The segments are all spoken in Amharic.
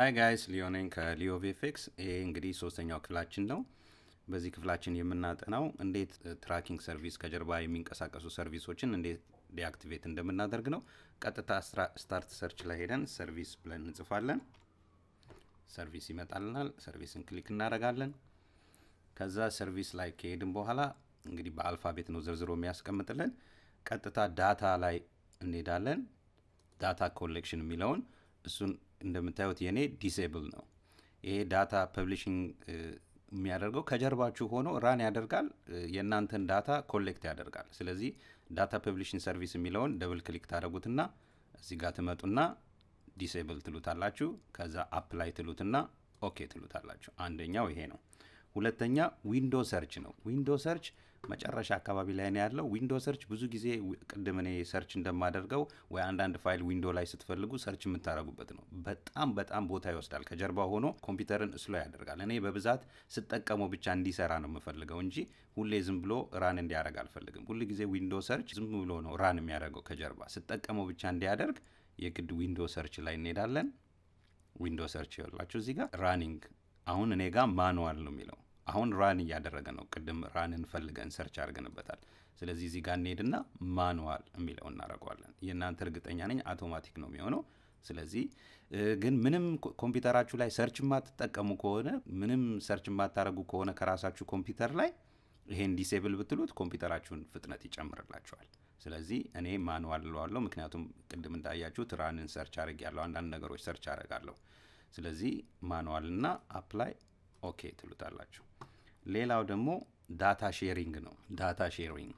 ሀይ ጋይስ ሊዮ ነኝ ከሊዮ ቪኤፍኤክስ። ይሄ እንግዲህ ሶስተኛው ክፍላችን ነው። በዚህ ክፍላችን የምናጠናው እንዴት ትራኪንግ ሰርቪስ ከጀርባ የሚንቀሳቀሱ ሰርቪሶችን እንዴት ዲአክቲቬት እንደምናደርግ ነው። ቀጥታ ስታርት ሰርች ላይ ሄደን ሰርቪስ ብለን እንጽፋለን። ሰርቪስ ይመጣልናል። ሰርቪስን ክሊክ እናደርጋለን። ከዛ ሰርቪስ ላይ ከሄድን በኋላ እንግዲህ በአልፋቤት ነው ዘርዝሮ የሚያስቀምጥልን። ቀጥታ ዳታ ላይ እንሄዳለን። ዳታ ኮሌክሽን የሚለውን እሱን እንደምታዩት የኔ ዲሴብል ነው። ይሄ ዳታ ፐብሊሽንግ የሚያደርገው ከጀርባችሁ ሆኖ ራን ያደርጋል፣ የእናንተን ዳታ ኮሌክት ያደርጋል። ስለዚህ ዳታ ፐብሊሽንግ ሰርቪስ የሚለውን ደብል ክሊክ ታደረጉትና እዚህ ጋር ትመጡና ዲሴብል ትሉታላችሁ። ከዛ አፕላይ ትሉትና ኦኬ ትሉታላችሁ። አንደኛው ይሄ ነው። ሁለተኛ ዊንዶ ሰርች ነው። ዊንዶ ሰርች መጨረሻ አካባቢ ላይ ነው ያለው። ዊንዶ ሰርች ብዙ ጊዜ ቅድም እኔ ሰርች እንደማደርገው ወይ አንዳንድ ፋይል ዊንዶ ላይ ስትፈልጉ ሰርች የምታደርጉበት ነው። በጣም በጣም ቦታ ይወስዳል። ከጀርባ ሆኖ ኮምፒውተርን ስሎ ያደርጋል። እኔ በብዛት ስጠቀመው ብቻ እንዲሰራ ነው የምፈልገው እንጂ ሁሌ ዝም ብሎ ራን እንዲያደርግ አልፈልግም። ሁል ጊዜ ዊንዶ ሰርች ዝም ብሎ ነው ራን የሚያደርገው ከጀርባ። ስጠቀመው ብቻ እንዲያደርግ የግድ ዊንዶ ሰርች ላይ እንሄዳለን። ዊንዶ ሰርች ይላችሁ እዚህ ጋር ራኒንግ አሁን እኔ ጋር ማኑዋል ነው የሚለው አሁን ራን እያደረገ ነው። ቅድም ራንን ፈልገን ሰርች አድርገንበታል። ስለዚህ እዚህ ጋር እንሄድና ማኑዋል የሚለው እናደርገዋለን። የእናንተ እርግጠኛ ነኝ አውቶማቲክ ነው የሚሆነው። ስለዚህ ግን ምንም ኮምፒውተራችሁ ላይ ሰርች የማትጠቀሙ ከሆነ ምንም ሰርች የማታደርጉ ከሆነ ከራሳችሁ ኮምፒውተር ላይ ይሄን ዲሴብል ብትሉት ኮምፒውተራችሁን ፍጥነት ይጨምርላችኋል። ስለዚህ እኔ ማኑዋል እለዋለሁ። ምክንያቱም ቅድም እንዳያችሁት ራንን ሰርች አድርግ ያለው አንዳንድ ነገሮች ሰርች አደርጋለሁ። ስለዚህ ማኑዋል እና አፕላይ ኦኬ ትሉታላችሁ። ሌላው ደግሞ ዳታ ሼሪንግ ነው። ዳታ ሼሪንግ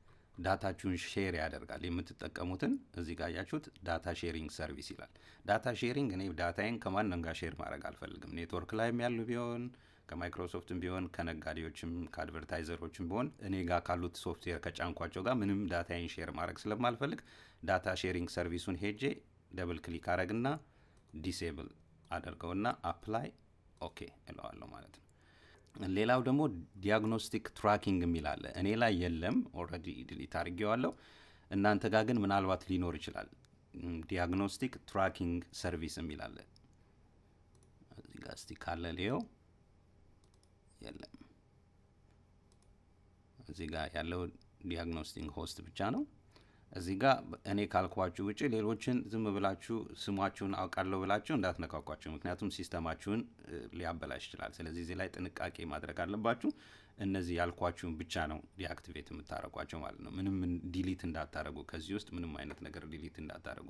ዳታችሁን ሼር ያደርጋል የምትጠቀሙትን። እዚህ ጋር ያችሁት ዳታ ሼሪንግ ሰርቪስ ይላል። ዳታ ሼሪንግ እኔ ዳታዬን ከማንም ጋር ሼር ማድረግ አልፈልግም። ኔትወርክ ላይም ያሉ ቢሆን ከማይክሮሶፍትም ቢሆን ከነጋዴዎችም ከአድቨርታይዘሮችም ቢሆን እኔ ጋር ካሉት ሶፍትዌር ከጫንኳቸው ጋር ምንም ዳታዬን ሼር ማድረግ ስለማልፈልግ ዳታ ሼሪንግ ሰርቪሱን ሄጄ ደብል ክሊክ አረግና ዲሴብል አደርገውና አፕላይ ኦኬ እለዋለሁ ማለት ነው። ሌላው ደግሞ ዲያግኖስቲክ ትራኪንግ የሚል አለ። እኔ ላይ የለም፣ ኦልሬዲ ዲሊት አድርጌዋለሁ። እናንተ ጋር ግን ምናልባት ሊኖር ይችላል። ዲያግኖስቲክ ትራኪንግ ሰርቪስ የሚል አለ። እዚህ ጋር እስቲ ካለ ሊየው። የለም። እዚህ ጋር ያለው ዲያግኖስቲክ ሆስት ብቻ ነው። እዚህ ጋር እኔ ካልኳችሁ ውጭ ሌሎችን ዝም ብላችሁ ስሟችሁን አውቃለሁ ብላችሁ እንዳትነካኳቸው፣ ምክንያቱም ሲስተማችሁን ሊያበላሽ ይችላል። ስለዚህ እዚህ ላይ ጥንቃቄ ማድረግ አለባችሁ። እነዚህ ያልኳችሁን ብቻ ነው ዲአክቲቬት የምታደረጓቸው ማለት ነው። ምንም ዲሊት እንዳታደረጉ፣ ከዚህ ውስጥ ምንም አይነት ነገር ዲሊት እንዳታደረጉ።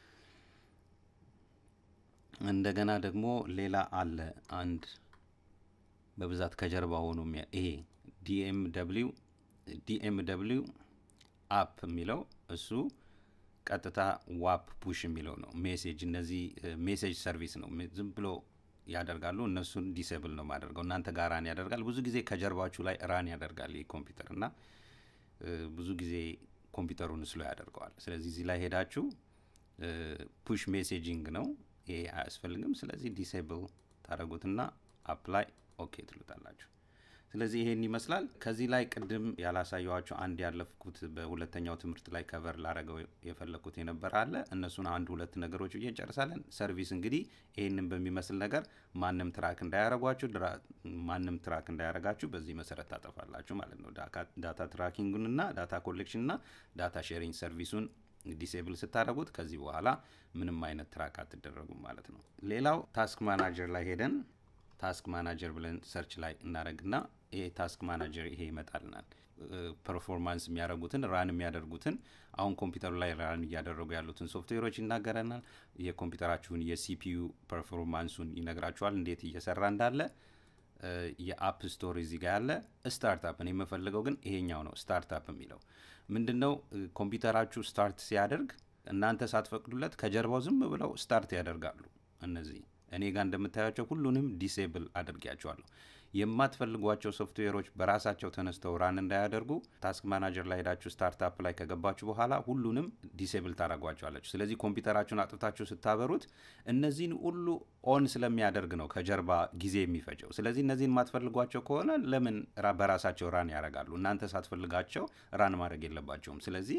እንደገና ደግሞ ሌላ አለ አንድ በብዛት ከጀርባ ሆኖ ይሄ ዲኤም ደብሊው ዲኤም ደብሊው አፕ የሚለው እሱ ቀጥታ ዋፕ ፑሽ የሚለው ነው። ሜሴጅ እነዚህ ሜሴጅ ሰርቪስ ነው። ዝም ብሎ ያደርጋሉ። እነሱን ዲሴብል ነው ማደርገው። እናንተ ጋር ራን ያደርጋል። ብዙ ጊዜ ከጀርባችሁ ላይ ራን ያደርጋል ይህ ኮምፒውተር እና ብዙ ጊዜ ኮምፒውተሩን ስሎ ያደርገዋል። ስለዚህ እዚህ ላይ ሄዳችሁ ፑሽ ሜሴጂንግ ነው ይሄ አያስፈልግም። ስለዚህ ዲሴብል ታደረጉትና አፕላይ ኦኬ ትሉታላችሁ። ስለዚህ ይሄን ይመስላል። ከዚህ ላይ ቅድም ያላሳየኋቸው አንድ ያለፍኩት በሁለተኛው ትምህርት ላይ ከቨር ላረገው የፈለግኩት የነበረ አለ። እነሱን አንድ ሁለት ነገሮች ብዬ እንጨርሳለን። ሰርቪስ እንግዲህ ይህንን በሚመስል ነገር ማንም ትራክ እንዳያረጓችሁ ማንም ትራክ እንዳያረጋችሁ በዚህ መሰረት ታጠፋላችሁ ማለት ነው። ዳታ ትራኪንጉንና ዳታ ኮሌክሽንና ዳታ ሼሪንግ ሰርቪሱን ዲሴብል ስታደረጉት ከዚህ በኋላ ምንም አይነት ትራክ አትደረጉም ማለት ነው። ሌላው ታስክ ማናጀር ላይ ሄደን ታስክ ማናጀር ብለን ሰርች ላይ እናደረግና ይሄ ታስክ ማናጀር ይሄ ይመጣልናል። ፐርፎርማንስ የሚያደርጉትን ራን የሚያደርጉትን አሁን ኮምፒውተሩ ላይ ራን እያደረጉ ያሉትን ሶፍትዌሮች ይናገረናል። የኮምፒውተራችሁን የሲፒዩ ፐርፎርማንሱን ይነግራችኋል፣ እንዴት እየሰራ እንዳለ። የአፕ ስቶር እዚህ ጋር ያለ ስታርታፕ። እኔ የምፈልገው ግን ይሄኛው ነው። ስታርታፕ የሚለው ምንድን ነው? ኮምፒውተራችሁ ስታርት ሲያደርግ እናንተ ሳትፈቅዱለት ከጀርባው ዝም ብለው ስታርት ያደርጋሉ እነዚህ እኔ ጋር እንደምታያቸው ሁሉንም ዲሴብል አድርጊያቸዋለሁ። የማትፈልጓቸው ሶፍትዌሮች በራሳቸው ተነስተው ራን እንዳያደርጉ ታስክ ማናጀር ላይ ሄዳችሁ ስታርታፕ ላይ ከገባችሁ በኋላ ሁሉንም ዲሴብል ታደረጓቸዋለችሁ። ስለዚህ ኮምፒውተራችሁን አጥፍታችሁ ስታበሩት እነዚህን ሁሉ ኦን ስለሚያደርግ ነው ከጀርባ ጊዜ የሚፈጀው። ስለዚህ እነዚህን የማትፈልጓቸው ከሆነ ለምን በራሳቸው ራን ያደርጋሉ? እናንተ ሳትፈልጋቸው ራን ማድረግ የለባቸውም። ስለዚህ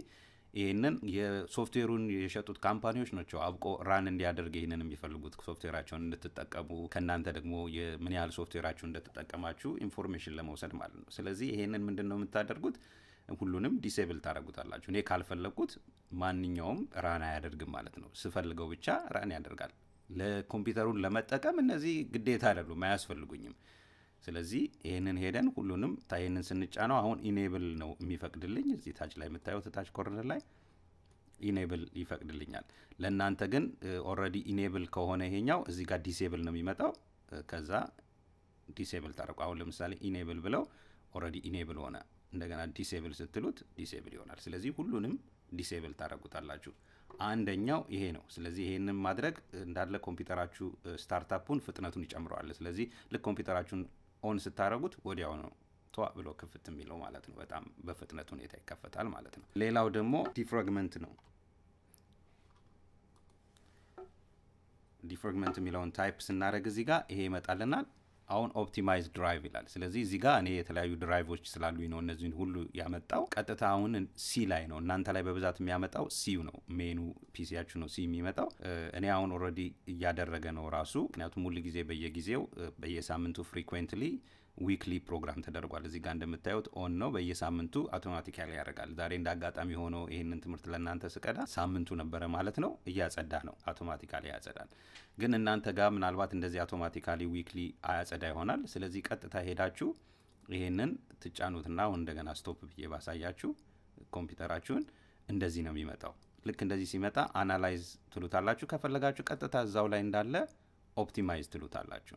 ይህንን የሶፍትዌሩን የሸጡት ካምፓኒዎች ናቸው አብቆ ራን እንዲያደርግ ይህንን የሚፈልጉት ሶፍትዌራቸውን እንድትጠቀሙ ከእናንተ ደግሞ ምን ያህል ሶፍትዌራችሁ እንደተጠቀማችሁ ኢንፎርሜሽን ለመውሰድ ማለት ነው። ስለዚህ ይሄንን ምንድን ነው የምታደርጉት? ሁሉንም ዲሴብል ታደርጉታላችሁ። እኔ ካልፈለግኩት ማንኛውም ራን አያደርግም ማለት ነው። ስፈልገው ብቻ ራን ያደርጋል። ለኮምፒውተሩን ለመጠቀም እነዚህ ግዴታ አይደሉም፣ አያስፈልጉኝም። ስለዚህ ይህንን ሄደን ሁሉንም ይህንን ስንጫነው አሁን ኢኔብል ነው የሚፈቅድልኝ። እዚህ ታች ላይ የምታዩት ታች ኮርነር ላይ ኢኔብል ይፈቅድልኛል። ለእናንተ ግን ኦልሬዲ ኢኔብል ከሆነ ይሄኛው እዚህ ጋር ዲሴብል ነው የሚመጣው። ከዛ ዲሴብል ታደርጉ። አሁን ለምሳሌ ኢኔብል ብለው ኦልሬዲ ኢኔብል ሆነ። እንደገና ዲሴብል ስትሉት ዲሴብል ይሆናል። ስለዚህ ሁሉንም ዲሴብል ታደርጉታላችሁ። አንደኛው ይሄ ነው። ስለዚህ ይሄንን ማድረግ እንዳለ ኮምፒውተራችሁ ስታርታፑን ፍጥነቱን ይጨምረዋል። ስለዚህ ልክ ኮምፒውተራችሁን ኦን ስታደረጉት ወዲያው ነው ቷ ብሎ ክፍት የሚለው ማለት ነው። በጣም በፍጥነት ሁኔታ ይከፈታል ማለት ነው። ሌላው ደግሞ ዲፍራግመንት ነው። ዲፍራግመንት የሚለውን ታይፕ ስናደረግ እዚህ ጋር ይሄ ይመጣልናል። አሁን ኦፕቲማይዝ ድራይቭ ይላል። ስለዚህ እዚህ ጋር እኔ የተለያዩ ድራይቮች ስላሉኝ ነው እነዚህን ሁሉ ያመጣው። ቀጥታ አሁን ሲ ላይ ነው እናንተ ላይ በብዛት የሚያመጣው ሲው ነው ሜኑ ፒሲያችሁ ነው ሲ የሚመጣው። እኔ አሁን ኦልሬዲ እያደረገ ነው ራሱ። ምክንያቱም ሁሉ ጊዜ በየጊዜው በየሳምንቱ ፍሪኩዌንትሊ ዊክሊ ፕሮግራም ተደርጓል። እዚህ ጋር እንደምታዩት ኦን ነው። በየሳምንቱ አውቶማቲካሊ ያደርጋል። ዛሬ እንደ አጋጣሚ ሆኖ ይህንን ትምህርት ለእናንተ ስቀዳ ሳምንቱ ነበረ ማለት ነው። እያጸዳ ነው፣ አውቶማቲካሊ ያጸዳል። ግን እናንተ ጋር ምናልባት እንደዚህ አውቶማቲካሊ ዊክሊ አያጸዳ ይሆናል። ስለዚህ ቀጥታ ሄዳችሁ ይሄንን ትጫኑትና አሁን እንደገና ስቶፕ ብዬ ባሳያችሁ ኮምፒውተራችሁን እንደዚህ ነው የሚመጣው። ልክ እንደዚህ ሲመጣ አናላይዝ ትሉታላችሁ። ከፈለጋችሁ ቀጥታ እዛው ላይ እንዳለ ኦፕቲማይዝ ትሉታላችሁ።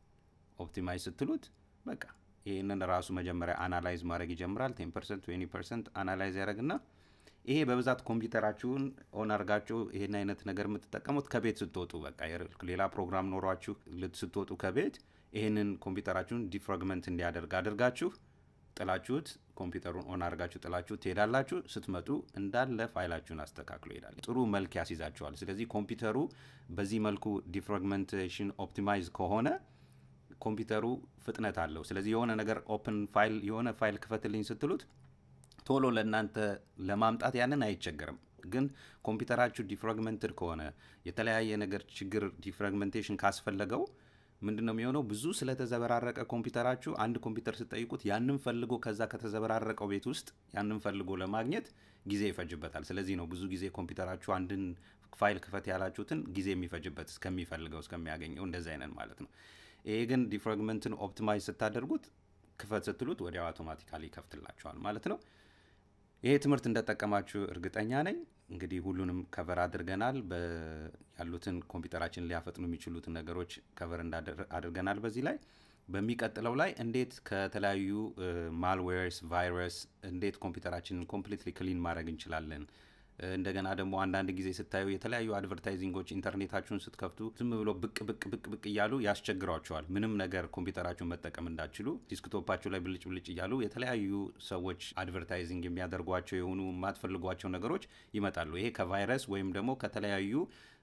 ኦፕቲማይዝ ስትሉት በቃ ይህንን ራሱ መጀመሪያ አናላይዝ ማድረግ ይጀምራል። ቴን ፐርሰንት ትዌንቲ ፐርሰንት አናላይዝ ያደረግና ይሄ በብዛት ኮምፒውተራችሁን ኦን አድርጋችሁ ይሄን አይነት ነገር የምትጠቀሙት ከቤት ስትወጡ፣ በቃ ሌላ ፕሮግራም ኖሯችሁ ስትወጡ ከቤት ይህንን ኮምፒውተራችሁን ዲፍራግመንት እንዲያደርግ አድርጋችሁ ጥላችሁት ኮምፒውተሩን ኦን አድርጋችሁ ጥላችሁ ትሄዳላችሁ። ስትመጡ እንዳለ ፋይላችሁን አስተካክሎ ይሄዳል። ጥሩ መልክ ያስይዛችኋል። ስለዚህ ኮምፒውተሩ በዚህ መልኩ ዲፍራግመንቴሽን ኦፕቲማይዝ ከሆነ ኮምፒውተሩ ፍጥነት አለው። ስለዚህ የሆነ ነገር ኦፕን ፋይል የሆነ ፋይል ክፈትልኝ ስትሉት ቶሎ ለእናንተ ለማምጣት ያንን አይቸገርም። ግን ኮምፒውተራችሁ ዲፍራግመንትድ ከሆነ የተለያየ ነገር ችግር ዲፍራግመንቴሽን ካስፈለገው ምንድን ነው የሚሆነው? ብዙ ስለተዘበራረቀ ኮምፒውተራችሁ አንድ ኮምፒውተር ስጠይቁት ያንን ፈልጎ ከዛ ከተዘበራረቀው ቤት ውስጥ ያንን ፈልጎ ለማግኘት ጊዜ ይፈጅበታል። ስለዚህ ነው ብዙ ጊዜ ኮምፒውተራችሁ አንድን ፋይል ክፈት ያላችሁትን ጊዜ የሚፈጅበት እስከሚፈልገው እስከሚያገኘው እንደዚህ አይነት ማለት ነው። ይሄ ግን ዲፍራግመንትን ኦፕቲማይዝ ስታደርጉት ክፈት ስትሉት ወዲያው አውቶማቲካሊ ይከፍትላችኋል ማለት ነው። ይሄ ትምህርት እንደጠቀማችሁ እርግጠኛ ነኝ። እንግዲህ ሁሉንም ከቨር አድርገናል። ያሉትን ኮምፒውተራችን ሊያፈጥኑ የሚችሉትን ነገሮች ከቨር አድርገናል። በዚህ ላይ በሚቀጥለው ላይ እንዴት ከተለያዩ ማልዌርስ፣ ቫይረስ እንዴት ኮምፒውተራችንን ኮምፕሊትሊ ክሊን ማድረግ እንችላለን እንደገና ደግሞ አንዳንድ ጊዜ ስታዩ የተለያዩ አድቨርታይዚንጎች ኢንተርኔታችሁን ስትከፍቱ ዝም ብሎ ብቅ ብቅ ብቅ ብቅ እያሉ ያስቸግሯቸዋል። ምንም ነገር ኮምፒውተራችሁን መጠቀም እንዳችሉ ዲስክቶፓችሁ ላይ ብልጭ ብልጭ እያሉ የተለያዩ ሰዎች አድቨርታይዚንግ የሚያደርጓቸው የሆኑ የማትፈልጓቸው ነገሮች ይመጣሉ። ይሄ ከቫይረስ ወይም ደግሞ ከተለያዩ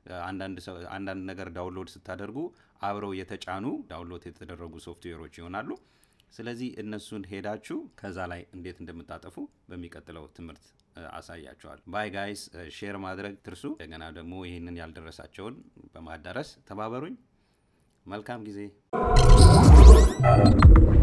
አንዳንድ ነገር ዳውንሎድ ስታደርጉ አብረው የተጫኑ ዳውንሎድ የተደረጉ ሶፍትዌሮች ይሆናሉ። ስለዚህ እነሱን ሄዳችሁ ከዛ ላይ እንዴት እንደምታጠፉ በሚቀጥለው ትምህርት አሳያቸዋል። ባይ ጋይስ፣ ሼር ማድረግ ትርሱ። እንደገና ደግሞ ይህንን ያልደረሳቸውን በማዳረስ ተባበሩኝ። መልካም ጊዜ